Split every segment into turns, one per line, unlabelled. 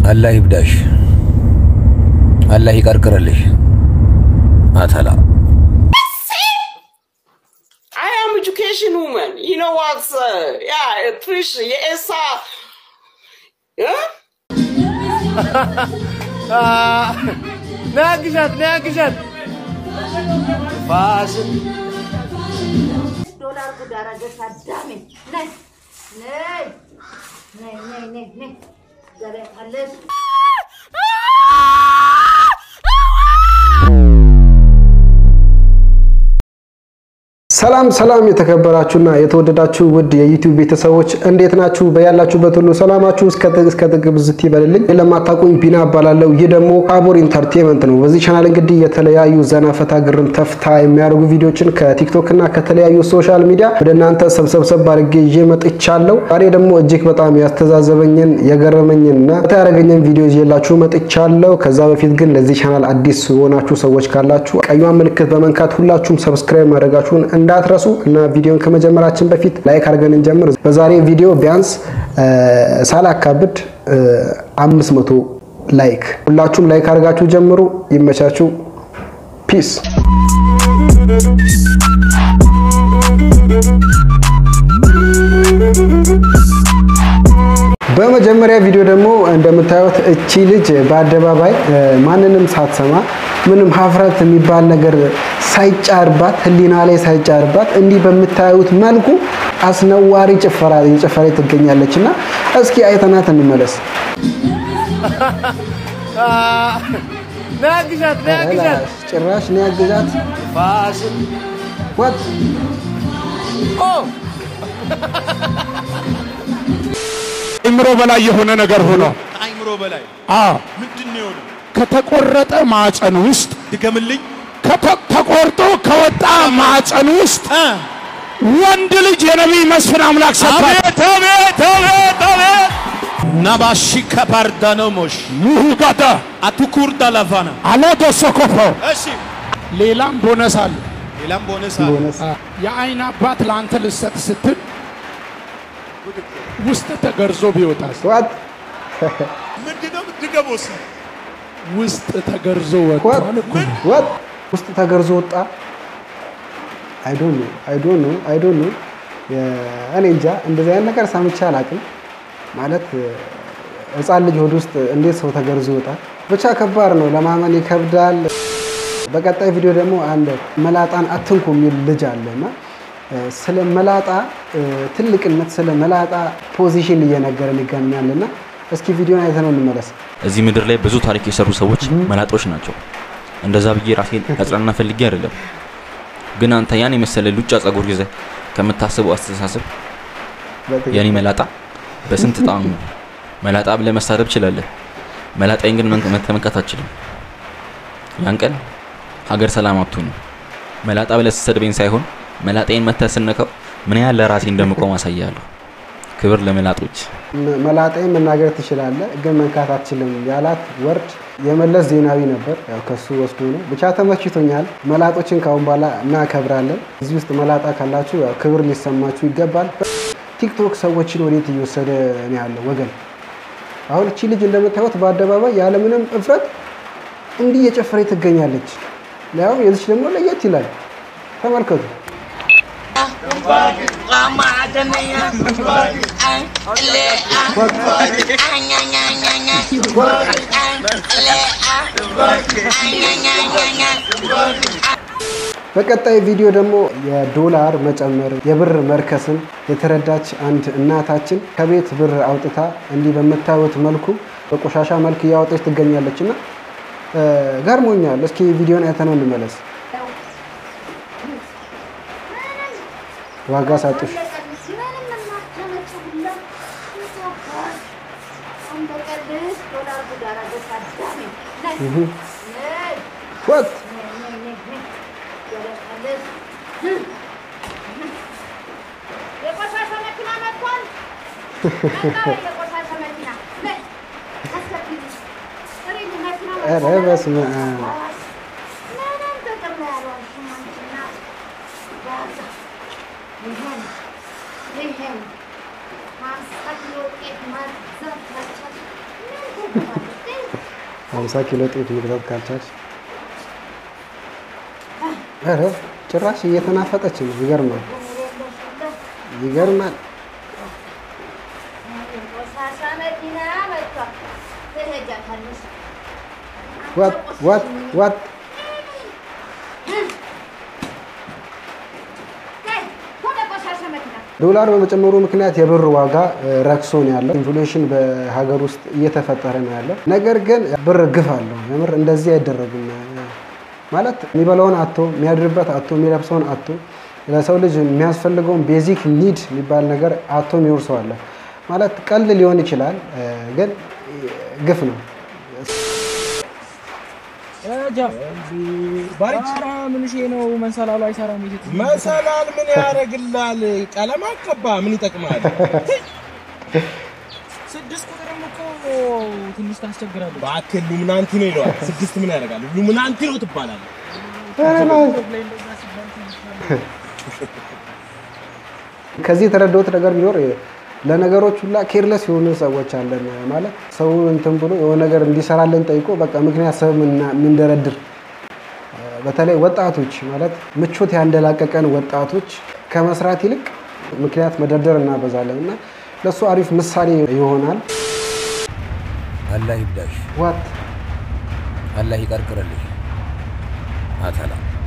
አላህ ይብዳሽ፣ አላህ ይቀርቅርልሽ። አተላ
I am education woman. You know what? Uh, yeah, Trish, yes, uh, yeah?
ናግዣት ናግዣት ፋሽን
ዶላር ጉድ አደረገሽ አዳሜ። ነይ ነይ ነይ ነይ ነይ ነይ ገለጣለሽ
ሰላም ሰላም የተከበራችሁና የተወደዳችሁ ውድ የዩቲዩብ ቤተሰቦች እንዴት ናችሁ? በያላችሁበት ሁሉ ሰላማችሁ እስከ ጥግ እስከ ጥግ ብዝት ይበልልኝ። ለማታውቁኝ ቢና እባላለሁ። ይህ ደግሞ ታቦር ኢንተርቴንመንት ነው። በዚህ ቻናል እንግዲህ የተለያዩ ዘና ፈታ ግርም ተፍታ የሚያደርጉ ቪዲዮችን ከቲክቶክ እና ከተለያዩ ሶሻል ሚዲያ ወደ እናንተ ሰብሰብሰብ አድርጌ ይዤ መጥቻለሁ። ዛሬ ደግሞ እጅግ በጣም ያስተዛዘበኝን የገረመኝን እና ፈታ ያደረገኝን ቪዲዮ ይዤላችሁ መጥቻለሁ። ከዛ በፊት ግን ለዚህ ቻናል አዲስ የሆናችሁ ሰዎች ካላችሁ ቀዩን ምልክት በመንካት ሁላችሁም ሰብስክራይብ ማድረጋችሁን እንዳትረሱ እና ቪዲዮን ከመጀመራችን በፊት ላይክ አድርገን እንጀምር። በዛሬ ቪዲዮ ቢያንስ ሳላካብድ አምስት መቶ ላይክ ሁላችሁም ላይክ አድርጋችሁ ጀምሩ። ይመቻችሁ። ፒስ በመጀመሪያ ቪዲዮ ደግሞ እንደምታዩት እቺ ልጅ በአደባባይ ማንንም ሳትሰማ ምንም ሀፍረት የሚባል ነገር ሳይጫርባት ሕሊና ላይ ሳይጫርባት እንዲህ በምታዩት መልኩ አስነዋሪ ጭፈራ እየጨፈረ ትገኛለች እና እስኪ አይተናት እንመለስ።
ናግዣት ናግዣት
ጭራሽ እኔ ያግዛት
ፋሽን
ወጥ
ኦ
አይምሮ በላይ የሆነ ነገር ሆኖ
ከአይምሮ በላይ
አዎ
ምንድን ነው የሆነው?
ከተቆረጠ ማዕፀን ውስጥ
ድገምልኝ።
ከተ- ተቆርጦ ከወጣ ማዕፀን ውስጥ ወንድ ልጅ የነቢይ መስፍን አምላክ ሰጥቷል።
አቤት አቤት አቤት አቤት ናባሺ ከባርዳኖሞሽ
ሙሁጋዳ
አቱኩርዳ ላቫና
አለዶ ሶኮፎ
እሺ
ሌላም ቦነስ አለ።
ሌላም ቦነስ
ቦነስ
የአይን አባት ለአንተ ልሰጥ ስትል ውስጥ ተገርዞ ቢወጣስ?
ወጥ
ምንድነው? ድገሞስ
ውስጥ ተገርዞ
ወጥ
ወጥቷል እኮ ነው።
ወጥ ውስጥ ተገርዞ ወጣ። አይ ዶንት ኖ አይ ዶንት ኖ አይ ዶንት ኖ እኔ እንጃ እንደዚህ አይነት ነገር ሰምቼ አላውቅም። ማለት ሕፃን ልጅ ሆድ ውስጥ እንዴት ሰው ተገርዞ ይወጣል? ብቻ ከባድ ነው፣ ለማመን ይከብዳል። በቀጣይ ቪዲዮ ደግሞ አንድ መላጣን አትንኩ የሚል ልጅ አለ እና ስለ መላጣ ትልቅነት ስለ መላጣ ፖዚሽን እየነገረን ይገኛል እና እስኪ ቪዲዮን አይተነው እንመለስ።
እዚህ ምድር ላይ ብዙ ታሪክ የሰሩ ሰዎች መላጦች ናቸው። እንደዛ ብዬ ራሴን ያጽናና ፈልጌ አይደለም። ግን አንተ ያን የመሰለ ሉጫ ጸጉር ይዘህ ከምታስበው አስተሳሰብ የኔ መላጣ በስንት ጣዕሙ መላጣ ብለህ መሳደብ ችላለህ። መላጣይን ግን መንከ- መተመካት አትችልም። ያን ቀን ሀገር ሰላም አትሆንም። መላጣ ብለህ ስትሰድበኝ ሳይሆን መላጣይን መተህ ስነካው ምን ያህል ለራሴ እንደምቆም አሳያለሁ። ክብር ለመላጦች።
መ- መላጣይን መናገር ትችላለህ ግን መንካት አትችልም ያላት ወርድ የመለስ ዜናዊ ነበር። ያው ከሱ ወስዶ ነው። ብቻ ተመችቶኛል። መላጦችን ካሁን በኋላ እናከብራለን። እዚህ ውስጥ መላጣ ካላችሁ ያው ክብር ሊሰማችሁ ይገባል። ቲክቶክ ሰዎችን ወዴት እየወሰደ ነው ያለው ወገን? አሁን እቺ ልጅ እንደምታዩት በአደባባይ ያለምንም እፍረት እንዲህ እየጨፈረች ትገኛለች። ያው የዚች ደግሞ ለየት ይላል። ተመልከቱ። በቀጣይ ቪዲዮ ደግሞ የዶላር መጨመር የብር መርከስን የተረዳች አንድ እናታችን ከቤት ብር አውጥታ እንዲህ በምታዩት መልኩ በቆሻሻ መልክ እያወጣች ትገኛለች እና እ፣ ገርሞኛል። እስኪ ቪዲዮን አይተነው እንመለስ። ዋጋ ሳጡሽ
ምንም የማታመጪው ሁላ ይሳካል። እንደ ቀልድ ዶላር ጉድ አደረገሽ አዳሜ። ነይ ነይ
ወጥ
ነይ ነይ ነይ ነይ ገለጣለሽ የቆሻሻ መኪና መጥቷል። መጣ የቆሻሻ መኪና ነይ አስከፊ ጥሪ መኪና
ኧረ
መጥቷል።
በስመ አብ።
ምንም ጥቅም ላይ አልዋልሽም አንቺና ዋጋ ይሄን ይሄን ማንሳት የውጤት ማዘብ መቻል ምን ትባል
ሀምሳ ኪሎ ጤፍ መግዛት ካልቻልሽ ኧረ ጭራሽ እየተናፈጠች ነው። ይገርማል፣ ይገርማል።
ቆሻሻ መኪና መጥቷል። ትሄጃታለሽ።
ዋት ዋት ዋት
ነይ፣ ወደ ቆሻሻ መኪና
ዶላር በመጨመሩ ምክንያት የብር ዋጋ እ፣ ረክሶ ነው ያለው። ኢንፍሌሽን በሀገር ውስጥ እየተፈጠረ ነው ያለው። ነገር ግን ብር ግፍ አለው። የምር እንደዚህ አይደረግም። ማለት የሚበላውን አቶ የሚያድርበት አቶ የሚለብሰውን አቶ ለሰው ልጅ የሚያስፈልገውን ቤዚክ ኒድ የሚባል ነገር አቶ የሚኖር ሰው አለ። ማለት ቀልድ ሊሆን ይችላል፣ እ፣ ግን ግፍ ነው።
ኧረ ምን ሺ ነው መንሰላሉ አይሰራም። የሴት
መሰላል ምን ያደርግላል? ቀለም አቀባ ምን ይጠቅማል?
ስድስት ቁጥርም እኮ ትንሽ ታስቸግራለች።
እባክህ ሉምናንቲ ነው ይለዋል። ስድስት ምን ያደርጋል? ሉምናንቲ ነው ትባላለህ።
ከዚህ የተረዳሁት ነገር ቢኖር ለነገሮች ሁላ ኬርለስ የሆኑ ሰዎች አለን። ማለት ሰው እንትን ብሎ የሆነ ነገር እንዲሰራለን ጠይቆ በቃ ምክንያት ሰብ የምንደረድር በተለይ ወጣቶች ማለት ምቾት ያንደላቀቀን ወጣቶች ከመስራት ይልቅ ምክንያት መደርደር እናበዛለን እና ለእሱ አሪፍ ምሳሌ ይሆናል።
አላህ ይብዳሽ፣
ዋት
አላህ ይቀርቅርልሽ። አተላ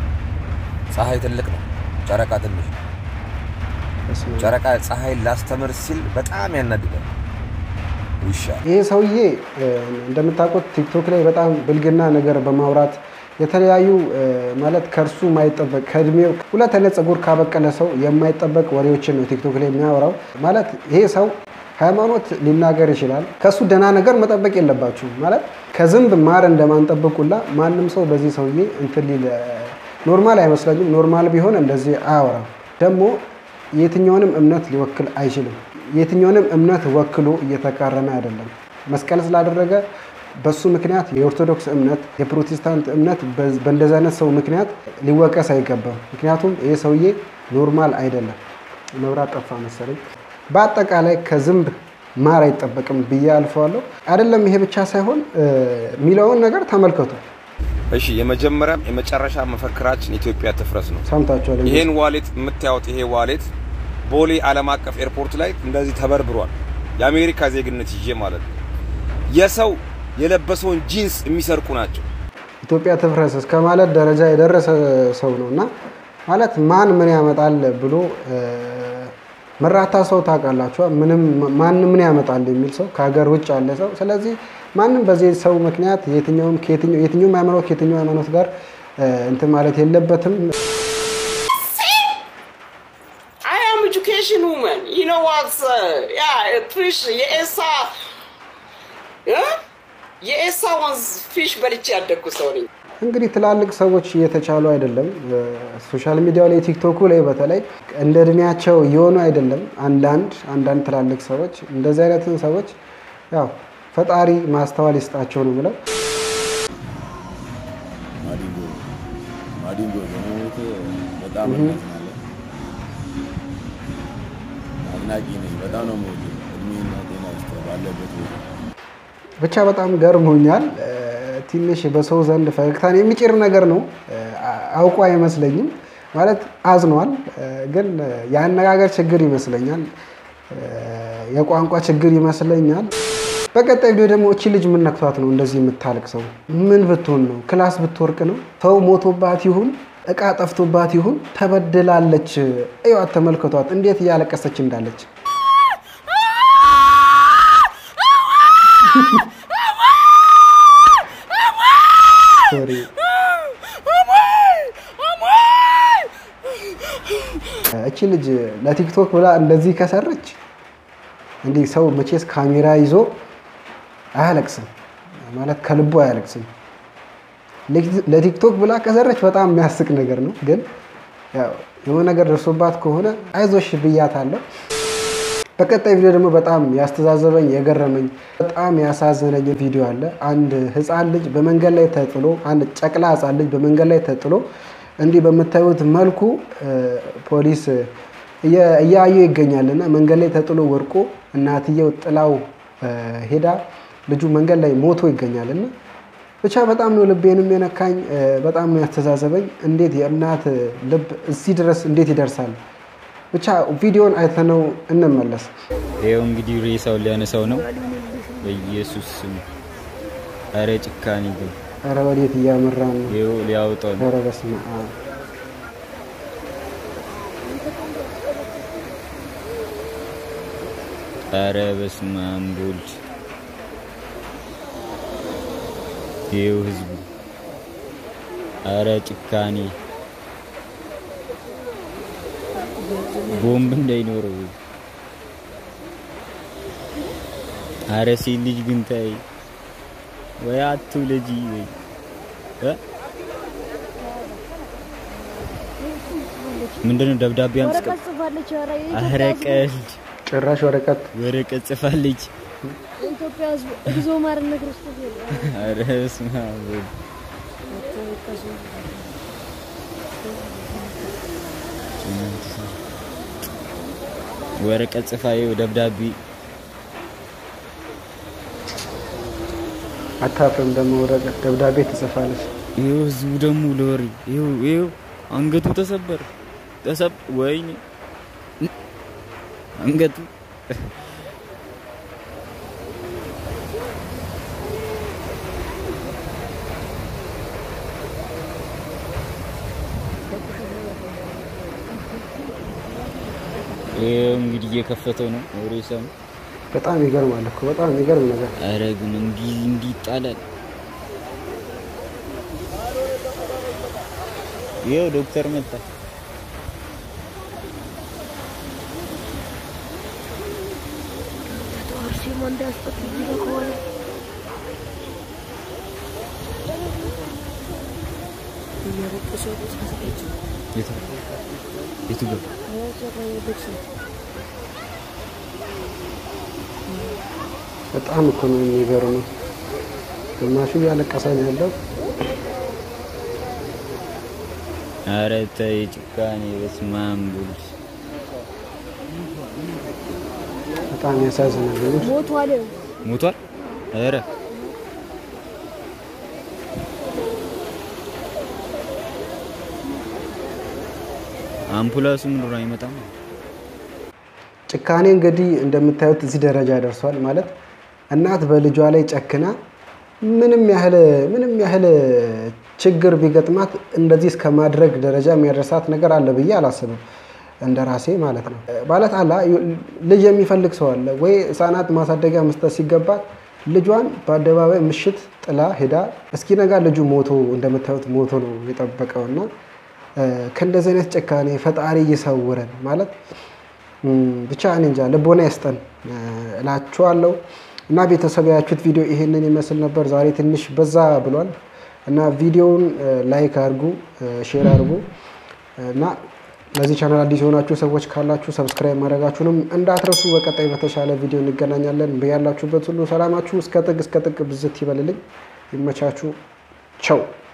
ፀሐይ ትልቅ ነው፣ ጨረቃ ትንሽ ነው። ጨረቃ ፀሐይን ላስተምር ሲል በጣም ያናድዳል። ውሻ
ይሄ ሰውዬ እ፣ እንደምታውቁት ቲክቶክ ላይ በጣም ብልግና ነገር በማውራት የተለያዩ እ፣ ማለት ከእርሱ የማይጠበቅ ከእድሜው ሁለት አይነት ፀጉር ካበቀለ ሰው የማይጠበቅ ወሬዎችን ነው ቲክቶክ ላይ የሚያወራው። ማለት ይሄ ሰው ሃይማኖት ሊናገር ይችላል። ከእሱ ደህና ነገር መጠበቅ የለባችሁም። ማለት ከዝንብ ማር እንደማንጠብቁላ ማንም ሰው በዚህ ሰውዬ እንትን ሊል እ፣ ኖርማል አይመስለኝም። ኖርማል ቢሆን እንደዚህ አያወራም። ደግሞ የትኛውንም እምነት ሊወክል አይችልም። የትኛውንም እምነት ወክሎ እየተቃረነ አይደለም። መስቀል ስላደረገ በሱ ምክንያት የኦርቶዶክስ እምነት የፕሮቴስታንት እምነት በ- በእንደዚህ አይነት ሰው ምክንያት ሊወቀስ አይገባም። ምክንያቱም ይህ ሰውዬ ኖርማል አይደለም። መብራት ጠፋ መሰለኝ። በአጠቃላይ ከዝንብ ማር አይጠበቅም ብዬ አልፈዋለሁ። አይደለም ይሄ ብቻ ሳይሆን እ፣ የሚለውን ነገር ተመልከቱ።
እሺ የመጀመሪያም የመጨረሻ መፈክራችን ኢትዮጵያ ትፍረስ ነው።
ሰምታችኋል።
ይሄን ዋሌት የምታዩት ይሄ ዋሌት ቦሌ ዓለም አቀፍ ኤርፖርት ላይ እንደዚህ ተበርብሯል። የአሜሪካ ዜግነት ይዤ ማለት ነው። የሰው የለበሰውን ጂንስ የሚሰርቁ ናቸው።
ኢትዮጵያ ትፍረስ እስከ ማለት ደረጃ የደረሰ ሰው ነው እና ማለት ማን ምን ያመጣል ብሎ እ፣ መራታ ሰው ታውቃላችኋ። ምንም ማን ምን ያመጣል የሚል ሰው ከሀገር ውጭ ያለ ሰው። ስለዚህ ማንም በዚህ ሰው ምክንያት የትኛውም ከየትኛው- የትኛውም ሃይማኖት ከየትኛው ሃይማኖት ጋር እ፣ እንትን ማለት የለበትም።
I am education woman. You know what? Uh, yeah, fish. የኤሳ huh? የኤሳ ወንዝ ፊሽ በልቼ ያደግኩ ሰው ነኝ።
እንግዲህ ትላልቅ ሰዎች እየተቻሉ አይደለም። ሶሻል ሚዲያው ላይ ቲክቶኩ ላይ በተለይ እንደ እድሜያቸው እየሆኑ አይደለም። አንዳንድ አንዳንድ ትላልቅ ሰዎች እንደዚህ አይነትን ሰዎች ያው ፈጣሪ ማስተዋል ይስጣቸው ነው ብለው
ማዲንጎ ማዲንጎ በመሞት በጣም እናዝናለን። አድናቂ ነኝ። በጣም ነው የምወደው። እድሜና ጤና ይስጥ ባለበት ቦታ።
ብቻ በጣም ገርሞኛል። እ፣ ትንሽ በሰው ዘንድ ፈገግታን የሚጭር ነገር ነው። እ፣ አውቆ አይመስለኝም ማለት አዝኗል። እ፣ ግን የአነጋገር ችግር ይመስለኛል፣ እ፣ የቋንቋ ችግር ይመስለኛል። በቀጣይ ቪዲዮ ደግሞ እቺ ልጅ ምን ነክቷት ነው እንደዚህ የምታልቅ ሰው? ምን ብትሆን ነው? ክላስ ብትወርቅ ነው? ሰው ሞቶባት ይሁን እቃ ጠፍቶባት ይሁን ተበድላለች። እዩዋት፣ ተመልከቷት እንዴት እያለቀሰች እንዳለች። ሶሪ እቺ ልጅ ለቲክቶክ ብላ እንደዚህ ከሰረች እንዲህ ሰው መቼስ ካሜራ ይዞ አያለቅስም ማለት ከልቡ አያለቅስም። ለቲክቶክ ብላ ከሰረች በጣም የሚያስቅ ነገር ነው። ግን ያው የሆነ ነገር ደርሶባት ከሆነ አይዞሽ ብያታለሁ። በቀጣይ ቪዲዮ ደግሞ በጣም ያስተዛዘበኝ የገረመኝ በጣም ያሳዘነኝ ቪዲዮ አለ። አንድ ህፃን ልጅ በመንገድ ላይ ተጥሎ አንድ ጨቅላ ህፃን ልጅ በመንገድ ላይ ተጥሎ እንዲህ በምታዩት መልኩ እ፣ ፖሊስ እየ- እያዩ ይገኛል እና መንገድ ላይ ተጥሎ ወድቆ እናትየው ጥላው እ፣ ሄዳ ልጁ መንገድ ላይ ሞቶ ይገኛል እና ብቻ በጣም ነው ልቤንም የነካኝ፣ እ፣ በጣም ነው ያስተዛዘበኝ። እንዴት የእናት ልብ እዚህ ድረስ እንዴት ይደርሳል? ብቻ ቪዲዮን አይተነው እንመለስ።
ይኸው እንግዲህ ሬሳውን ሊያነሳው ነው። በኢየሱስ ስም አረ ጭካኔ ግን
ኧረ ወዴት እያመራ ነው?
ይኸው ሊያወጣው ነው።
ኧረ በስመ አብ
አረ በስመ አብ ወልድ ይኸው ህዝቡ አረ ጭካኔ ቦምብ እንዳይኖረው አረ ሴት ልጅ ግን ታይ ወይ አትውለጂ ወይ እ? ምንድነው ደብዳቤ አምስቀ
ወረቀት ጽፋለች። ኧረ
አረ
የኢትዮጵያ ሕዝብ
ቀልድ
ጭራሽ ወረቀት
ወረቀት ጽፋለች።
የኢትዮጵያ ሕዝብ እግዚኦ ማረነ ክርስቶስ ይላል።
አረ በስመ አብ ወልድ ወረቀት ጽፋ ይኸው ደብዳቤ
አታፍርም? ደግሞ ወረቀት ደብዳቤ ትጽፋለች።
ይኸው ህዝቡ ደግሞ ለወሬ ይኸው ይኸው አንገቱ ተሰበር ተሰብ ወይኔ አንገቱ ይኸው እንግዲህ እየከፈተው ነው ሬሳው።
በጣም ይገርማል እኮ በጣም የሚገርም ነገር።
ኧረ ግን እንዲህ እንዲህ ይጣላል። ይኸው ዶክተር መጣ።
አርሴማ እንዳያስጠጥ ጊዜ ከሆነ እየረቀሰ ተሳሳች
የቱ የቱ ገባ?
በጣም እኮ ነው የሚገርመው። ግማሹ እያለቀሰ ነው ያለው።
ኧረ ተይ ጭካኔ፣ በስመ አብ ወልድ።
በጣም ያሳዝናል። ልጅ
ሞቷል።
ሞቷል። ኧረ አምፑላንሱ ምን ሆነ አይመጣም?
ጭካኔ እንግዲህ እንደምታዩት እዚህ ደረጃ ደርሷል። ማለት እናት በልጇ ላይ ጨክና ምንም ያህል ምንም ያህል ችግር ቢገጥማት እንደዚህ እስከ ማድረግ ደረጃ የሚያደርሳት ነገር አለ ብዬ አላስብም። እንደ ራሴ ማለት ነው። ማለት አላ ልጅ የሚፈልግ ሰው አለ ወይ? ህፃናት ማሳደጊያ መስጠት ሲገባት ልጇን በአደባባይ ምሽት ጥላ ሄዳ እስኪነጋ ልጁ ሞቶ እንደምታዩት ሞቶ ነው የጠበቀው እና ከእንደዚህ አይነት ጭካኔ ፈጣሪ እየሰውረን ማለት ብቻ እኔ እንጃ ልቦና ይስጠን እላችኋለሁ። እና ቤተሰብ ያያችሁት ቪዲዮ ይሄንን ይመስል ነበር። ዛሬ ትንሽ በዛ ብሏል እና ቪዲዮውን ላይክ አድርጉ፣ ሼር አድርጉ እና ለዚህ ቻናል አዲስ የሆናችሁ ሰዎች ካላችሁ ሰብስክራይብ ማድረጋችሁንም እንዳትረሱ። በቀጣይ በተሻለ ቪዲዮ እንገናኛለን። በያላችሁበት ሁሉ ሰላማችሁ እስከ ጥግ እስከ ጥግ ብዝት ይበልልኝ። ይመቻችሁ። ቸው